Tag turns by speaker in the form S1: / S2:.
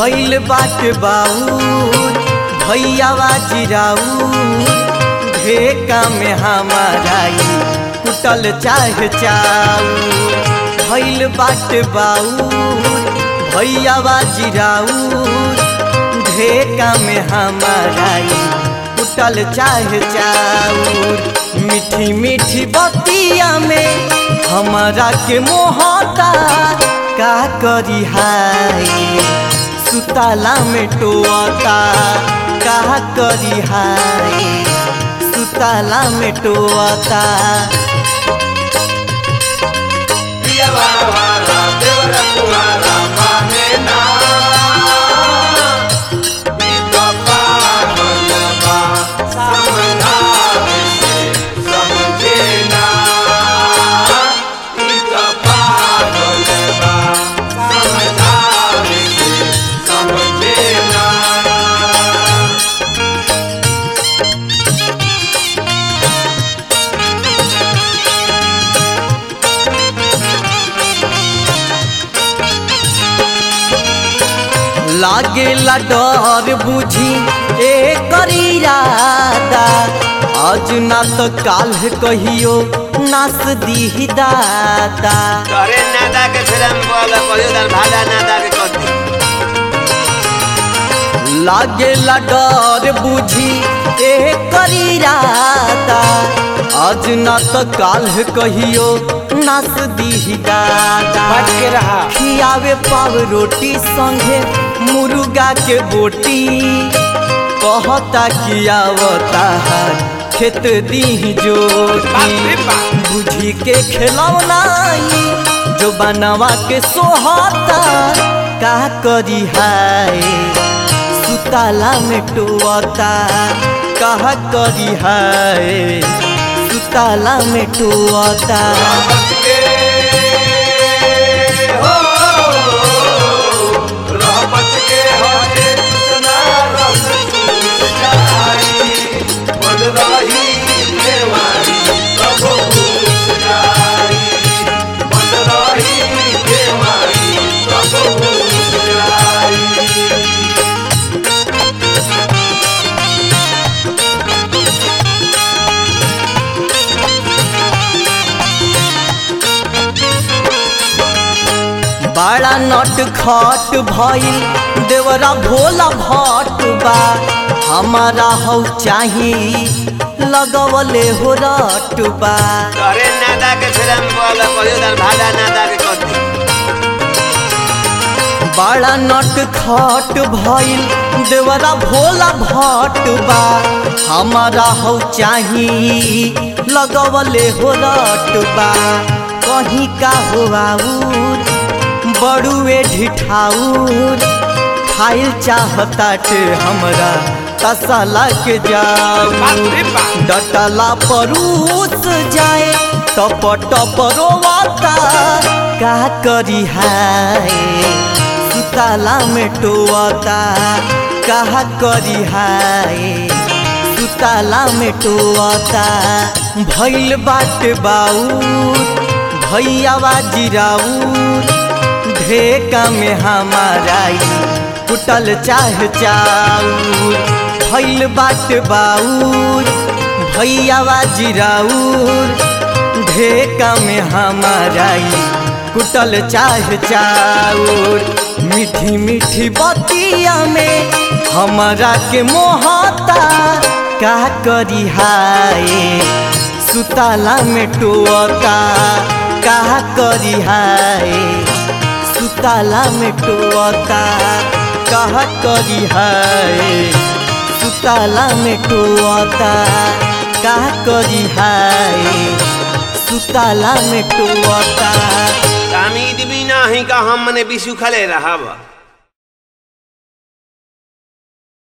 S1: भैल बाट बाऊर भैयावा जिराऊर ढेका में हमाराई कुटल चाह चाऊर भैल बाट बाऊर भैयावा जिराऊर ढेका में हमाराई कुटल चाह चाऊर मीठी मीठी बतिया में हमारा के मोहता का करी हाय सुताला में टोता का करी हाय सुताला में टोता लागेला डर बुझी ए करीरादा आज ना तो काल कहियो नास दी दाता
S2: तोरे नादा के फिल्म बोल कहियो दर भाड़ा नादा के कर दी
S1: लागेला डर बुझी ए करीरादा आज ना तो काल कहियो नास दी दाता
S3: बच के रहा
S1: खियावे पाव रोटी संगे मुर्गा के बोटी कहता कियावता खेत दी जोटी बुझी के खिलौनाई जो बनवा के सोहता का करी हाय सुताला में टोता कहा करी हाय सुताला में टोता बड़ा नट खट भइल देवरा भोला भट बा हमारा हौ चाही लगवले हो रट बा
S2: तोरे नादा के फिल्म बोल कहियो दर भाड़ा नादा के कर दी
S1: बड़ा नट खट भइल देवरा भोला भट बा हमारा हौ चाही लगवले हो रट बा कहीं का हो आऊर बड़ुए ढिठाऊर खाइल चाहताटे हमरा तसला के जाऊ डटला परूस जाए टप टप रोवाता का करी हाय सुताला में टोता का करी हाय सुताला में टोता भैल बाट बाऊर भैयावा जिराऊर ढेका में हमाराई कुटल चाह चाऊर भैल बाट बाऊर भैयावा जिराऊर ढेका में हमाराई कुटल चाह चाऊर मीठी मीठी बतिया में हमारा के मोहता का करी हाय सुताला में टोता का करी हाय सुताला में टोता कहा करी हाय सुताला में टोता का करी हाय सुताला में टोता
S2: तामीद भी नाही का हम मने बिसु खले रहब